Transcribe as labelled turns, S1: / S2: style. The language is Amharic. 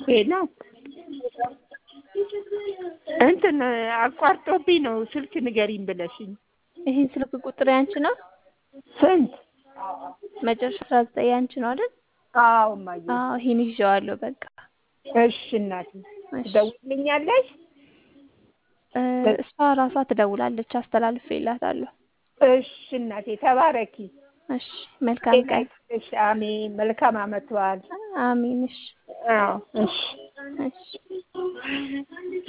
S1: ሄሎ እንትን አቋርጦብኝ ነው ስልክ ንገሪኝ ብለሽኝ።
S2: ይሄን ስልክ ቁጥር ያንቺ ነው?
S1: ስንት?
S2: መጨረሻ አስራ ዘጠኝ ያንቺ ነው አይደል?
S1: አዎ እማዬ።
S2: አዎ ይሄን ይዤዋለሁ በቃ።
S1: እሺ እናቴ
S2: እሺ
S1: ትደውልልኛለሽ?
S2: እ እሷ ራሷ ትደውላለች፣ አስተላልፌላታለሁ።
S1: እሺ እናቴ ተባረኪ።
S2: እሺ መልካም ቀን።
S1: እሺ አሜን። መልካም አመት በዓል።
S2: አሜን። እሺ
S1: አዎ እሺ
S2: እሺ